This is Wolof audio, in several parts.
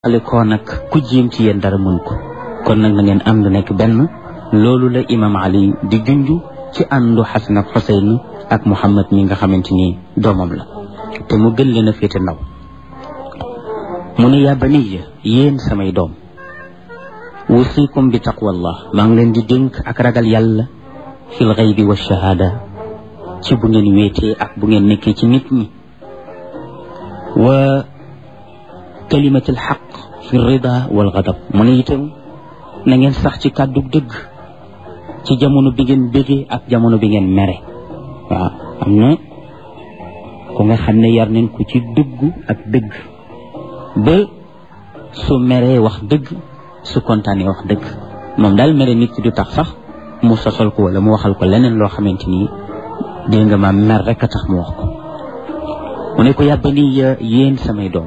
ale koo nag ku jéem ci yéen dara mën ko kon nag na ngeen ànd nekk benn loolu la imam ali di junj ci àndu xasan ak xuseyn ak muhammad mi nga xamante ni doomam la te mu gën leen a féete ndaw mu ne yaa baniya yéen samay doom wusikum bi taqwallah maa ngi leen di dénk ak ragal yàlla fil xaybi wa shahaada ci bu ngeen wéetee ak bu ngeen nekkee ci nit ñi wa kalimatul xaq fi rida wal gadab mu ne itam na ngeen sax ci kàddu dëgg ci jamono bi ngeen bëggee ak jamono bi ngeen mere waaw am na ku nga xam ne yar nañ ko ci dëgg ak dëgg ba su meree wax dëgg su kontaanee wax dëgg moom daal mere nit ki du tax sax mu sosal ko wala mu waxal ko leneen loo xamante ni dégg nga ma mer rek a tax mu wax ko mu ne ko yàbbani yéen samay doom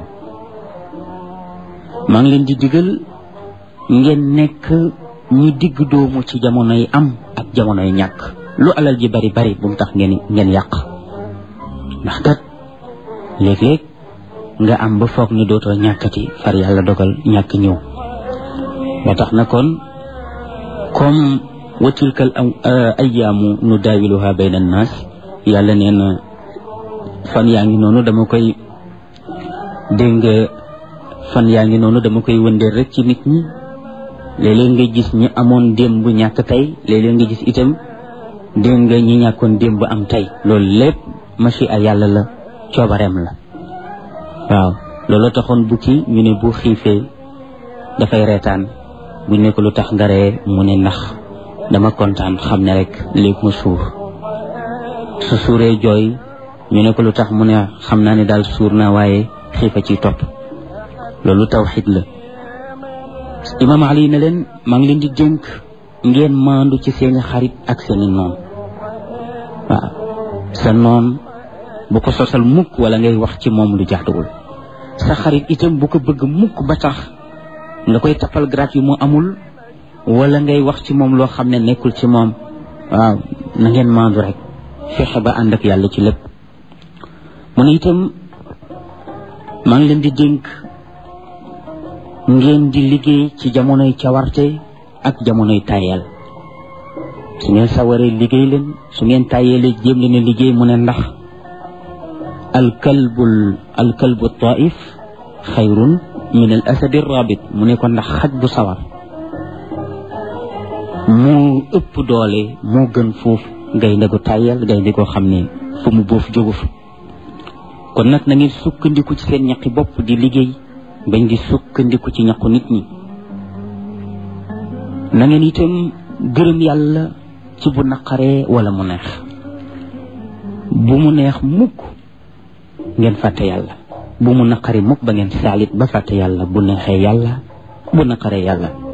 maa ngi leen di digal ngeen nekk ñi digg doomu ci jamonoy am ak jamonoy ñàkk lu alal ji bari bari bu mu tax ngeen ngeen yàq ndax kat léeg-léeg nga am ba foog ni dootoo ñàkkati far yàlla dogal ñàkk ñëw ba tax na kon comme wa tilkal ayyaamu nu daawiluha bayna annaas yàlla nee na fan yaa ngi noonu dama koy dégg nga fan yaa ngi noonu dama koy wëndeel rek ci nit ñi léeg-léeg nga gis ñi amoon démb ñàkk tey léeg-léeg nga gis itam dégg nga ñi ñàkkoon démb am tey loolu lépp machi a yàlla la coobareem la waaw loolu taxoon bukki ñu ne bu xiifee dafay reetaan bu ne ko lu tax nga ree mu ne ndax dama kontaan xam ne rek léegi mu suur su suuree jooy ñu ne ko lu tax mu ne xam naa ne daal suur naa waaye xiifa ciy topp loolu tawxid la imaam ali ne leen maa ngi leen di dénk ngeen maandu ci seeni xarit ak seeni noon waaw sa noon bu ko sosal mukk wala ngay wax ci moom lu jaaduwul sa xarit itam bu ko bëgg mukk ba tax nga koy tappal grat yu mu amul wala ngay wax ci moom loo xam ne nekkul ci moom waaw na ngeen maandu rek fexe ba ànd ak yàlla ci lépp mu ne itam maa ngi leen di dénk ngeen di liggéey ci jamonoy cawarte ak jamonoy tayel su ngeen sawaree liggéey leen su ngeen tayelee jéem leen a liggéey mu ne ndax alkalbul alkalbu taif xayrun min al asadi rabit mu ne ko ndax xaj bu sawar moo ëpp doole moo gën foofu gaynde gu tayel gaynde goo xam ne fu mu boof jógu fa kon nag na ngeen sukkandiku ci seen ñaqi bopp di liggéey bañ di sukkandiku ci ñaqu nit ñi na ngeen itam gërëm yàlla ci bu naqaree wala mu neex bu mu neex mukk ngeen fàtte yàlla bu mu naqari mukk ba ngeen saalit ba fàtte yàlla bu neexee yàlla bu naqaree yàlla